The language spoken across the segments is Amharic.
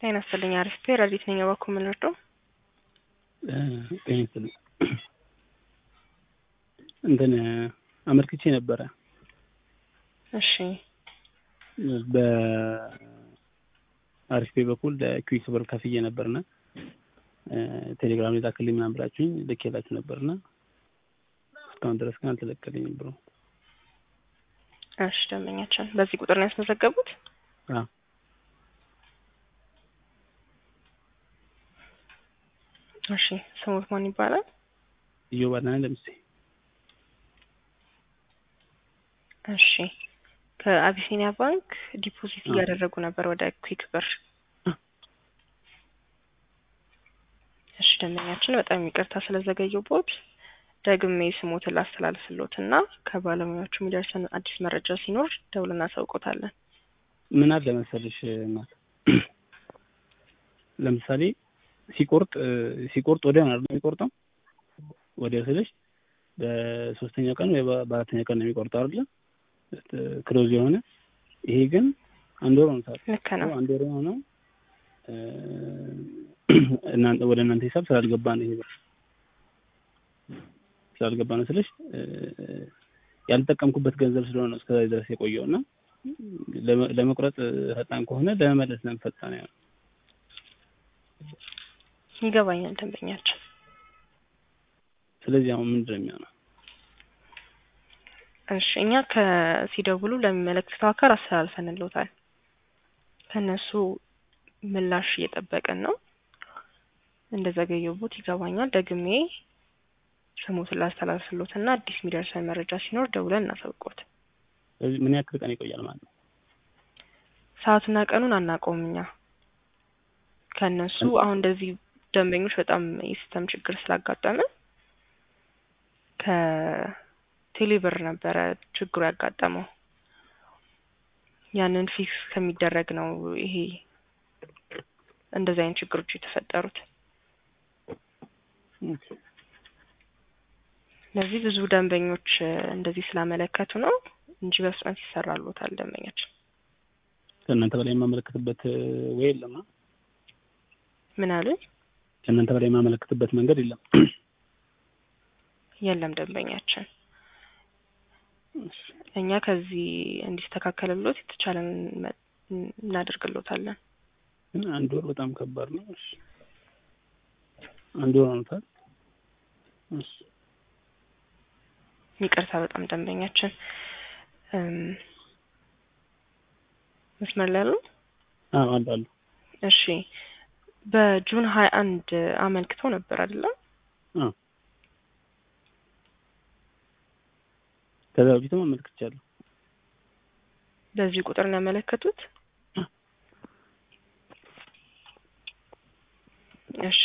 ጤና ይስጥልኝ። አሪፍ ፔር ረዲት ነኝ። በኩል የምንወደው ጤና ይስጥልኝ። እንትን አመልክቼ ነበረ እሺ በአሪፍ ፔ በኩል ለኩዊክ ብር ከፍዬ ነበርና ቴሌግራም ላይ ላክልኝ ምናምን ብላችሁኝ ልኬላችሁ ነበርና እስካሁን ድረስ ግን አልተለቀልኝም ብሎ እሺ ደንበኛችን በዚህ ቁጥር ነው ያስመዘገቡት? አዎ እሺ ስሙት ማን ይባላል? እዮብ አዳነ ደምሴ። እሺ ከአቢሲኒያ ባንክ ዲፖዚት እያደረጉ ነበር ወደ ኩዊክ ብር። እሺ ደንበኛችን በጣም ይቅርታ ስለዘገየቦት ደግሜ ስሞትን ላስተላልፍሎት እና ከባለሙያዎቹ የሚደርሰን አዲስ መረጃ ሲኖር ደውል እናሳውቆታለን። ምን አለ መሰልሽ እናት ለምሳሌ ሲቆርጥ ሲቆርጥ ወዲያው ነው የሚቆርጠው። ወዲያው ስልሽ በሶስተኛ ቀን ወይ በአራተኛ ቀን ነው የሚቆርጠው አይደለ? ክሎዝ የሆነ ይሄ ግን አንድ ወር ሆኖታል። ልክ ነው። አንድ ወር የሆነው እናንተ ወደ እናንተ ሂሳብ ስላልገባ ነው ይሄ ብር ስላልገባ ነው ስልሽ ያልተጠቀምኩበት ገንዘብ ስለሆነ ነው እስከዛ ድረስ የቆየው እና ለመቁረጥ ፈጣን ከሆነ ለመመለስ ነው ፈጣን ያው ይገባኛል ደንበኛችን። ስለዚህ አሁን ምንድን ነው የሚሆነው? እሺ እኛ ከሲደውሉ ለሚመለከተው አካል አስተላልፈንልዎታል። ከእነሱ ምላሽ እየጠበቅን ነው። እንደዘገየቦት ይገባኛል። ደግሜ ስሙትን ላስተላልፍሎት እና አዲስ የሚደርሰን መረጃ ሲኖር ደውለን እናሳውቆት። ስለዚህ ምን ያክል ቀን ይቆያል ማለት ነው? ሰዓቱና ቀኑን አናውቀውም እኛ ከእነሱ አሁን እንደዚህ ደንበኞች በጣም የሲስተም ችግር ስላጋጠመ ከቴሌብር ነበረ ችግሩ ያጋጠመው። ያንን ፊክስ ከሚደረግ ነው ይሄ እንደዚህ አይነት ችግሮች የተፈጠሩት። ስለዚህ ብዙ ደንበኞች እንደዚህ ስላመለከቱ ነው እንጂ በፍጥነት ይሰራሉታል ደንበኛችን። ከእናንተ በላይ የማመለክትበት ወይ የለም? ምን አሉኝ? ከእናንተ በላይ የማመለክትበት መንገድ የለም። የለም ደንበኛችን። እኛ ከዚህ እንዲስተካከልሎት የተቻለን እናደርግሎታለን። ግን አንድ ወር በጣም ከባድ ነው። እሺ አንድ ወር ሆኖታል። እሺ ይቅርታ በጣም ደንበኛችን መስመር ላይ ያሉ አዎ አሉ አሉ። እሺ በጁን ሀያ አንድ አመልክተው ነበር አይደለም? አዎ ከዛ በፊትም አመልክቻለሁ። በዚህ ቁጥር ነው ያመለከቱት? እሺ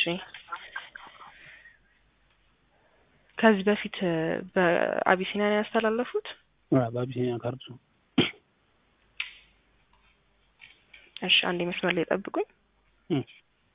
ከዚህ በፊት በአቢሲኒያ ነው ያስተላለፉት? አዎ በአቢሲኒያ ካርድ ነው። እሺ አንዴ መስመር ላይ ጠብቁኝ። እሺ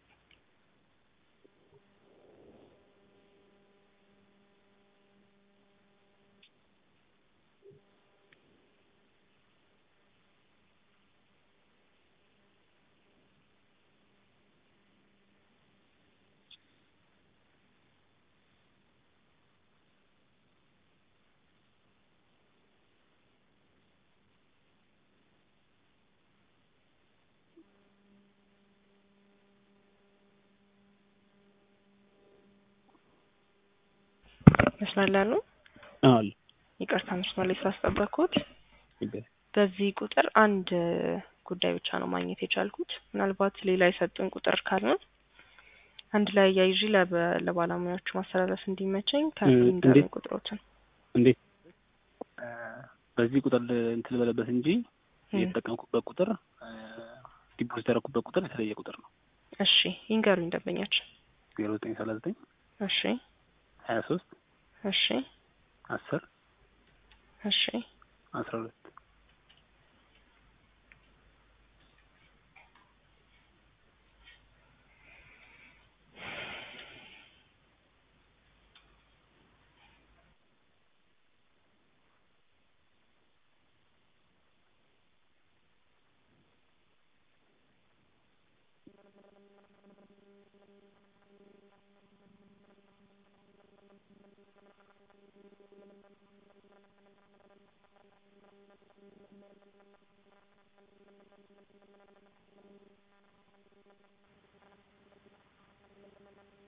መስመር ላይ ያሉ? አዎ አሉ። ይቅርታ መስመር ላይ ስላስጠበቅኩት። ችግር በዚህ ቁጥር አንድ ጉዳይ ብቻ ነው ማግኘት የቻልኩት። ምናልባት ሌላ የሰጡን ቁጥር ካለ አንድ ላይ አያይዤ ለበ- ለባለሙያዎቹ ማስተላለፍ እንዲመቸኝ ከንገሩኝ እንዴት? ቁጥሮችን። እንዴት በዚህ ቁጥር እንትን ልበለበት እንጂ የተጠቀምኩበት ቁጥር ዲፖዚት ያደረኩበት ቁጥር የተለየ ቁጥር ነው። እሺ ይንገሩኝ ደንበኛችን። ዜሮ ዘጠኝ ሰላሳ ዘጠኝ እሺ ሀያ ሶስት እሺ አስር እሺ አስራ ሁለት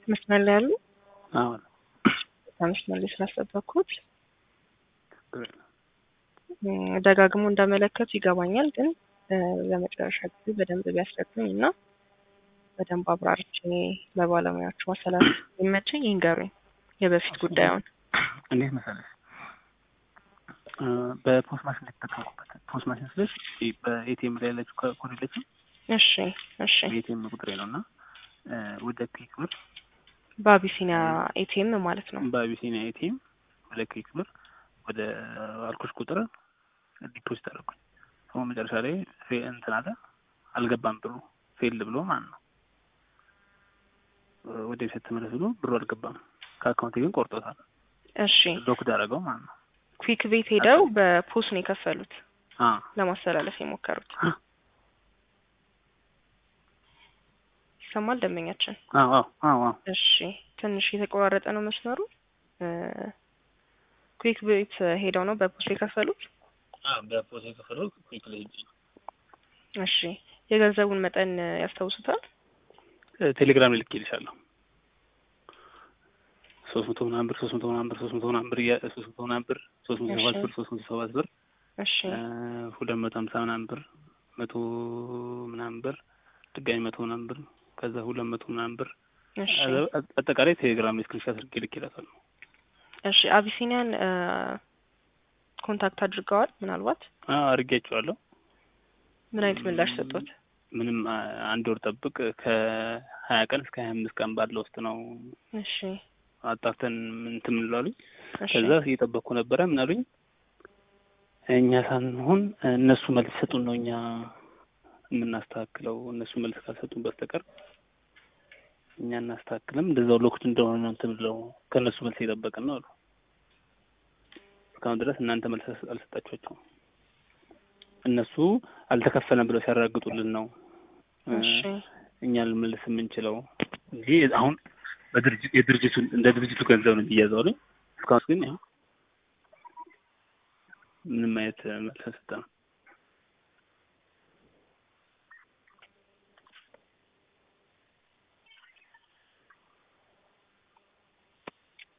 መስመር ላይ ያሉ አሁን መስመር ላይ ስላስጠበቅኩት ደጋግሞ እንዳመለከቱ ይገባኛል። ግን ለመጨረሻ ጊዜ በደንብ ቢያስረዱኝ እና በደንብ አብራርቼ ለባለሙያዎቹ ማስተላለፍ የሚመቸኝ ይንገሩኝ የበፊት ጉዳዩን። እንዴት መሰለሽ በፖስት ማሽን ላይ ተጠቀምኩበት። ፖስት ማሽን ስልሽ በኤቲኤም ላይ ያለችው ኮድ የለችም። እሺ እሺ። የኤቲኤም ቁጥሬ ነው እና ወደ ክሊክ ብር በአቢሲኒያ ኤቲኤም ማለት ነው። በአቢሲኒያ ኤቲኤም ወደ ክሊክ ብር ወደ አልኮሽ ቁጥር ዲፖዚት አደረኩኝ። ሰው መጨረሻ ላይ እንትን አለ አልገባም ብሩ ፌል ብሎ ማለት ነው። ወደ ቤት ተመለስ ብሎ ብሩ አልገባም። ከአካውንቴ ግን ቆርጦታል። እሺ ሎክ ዳረገው ማለት ነው። ኩዊክ ቤት ሄደው በፖስ ነው የከፈሉት አ ለማስተላለፍ የሞከሩት። ይሰማል ደንበኛችን? አዎ አዎ አዎ አዎ። እሺ ትንሽ የተቆራረጠ ነው መስመሩ። ኩዊክ ቤት ሄደው ነው በፖስ የከፈሉት? አዎ በፖስ የከፈሉት ኩዊክ ላይ ሄጄ ነው። እሺ የገንዘቡን መጠን ያስታውሱታል? ቴሌግራም ላይ ልኬልሻለሁ። ሶስት መቶ ምናምን ብር ሶስት መቶ ምናምን ብር ሶስት መቶ ምናምን ብር እያ- ሶስት መቶ ምናምን ብር ሶስት መቶ ሰባት ብር ሶስት መቶ ሰባት ብር እሺ ሁለት መቶ ሀምሳ ምናምን ብር መቶ ምናምን ብር ድጋሚ መቶ ምናምን ብር ከዛ ሁለት መቶ ምናምን ብር እሺ አጠቃላይ ቴሌግራም ላይ ስክሪንሻት አድርጌ ልኬላታለሁ። እሺ አቢሲኒያን ኮንታክት አድርገዋል ምናልባት አዎ አድርጌያቸዋለሁ። ምን አይነት ምላሽ ሰጡት? ምንም አ- አንድ ወር ጠብቅ ከሀያ ቀን እስከ ሀያ አምስት ቀን ባለው ውስጥ ነው እሺ አጣርተን እንትን ምን ላሉኝ። እሺ ከዛ እየጠበቅኩ ነበረ። ምን አሉኝ? እኛ ሳንሆን እነሱ መልስ ሰጡን ነው እኛ የምናስተካክለው። እነሱ መልስ ካልሰጡን በስተቀር እኛ እናስተካክልም። እንደዛው ሎክት እንደሆነ ነው እንትን ብለው ከእነሱ መልስ እየጠበቅን ነው አሉ። እስካሁን ድረስ እናንተ መልስ አልሰጣችኋቸውም። እነሱ አልተከፈለም ብለው ሲያረጋግጡልን ነው እ እሺ እኛ ልንመልስ የምንችለው እንጂ አሁን በድርጅት የድርጅቱን እንደ ድርጅቱ ገንዘብ ነው የሚያዘው አይደል? እስካሁን ግን ያው ምንም አይነት መልስ አልሰጠንም።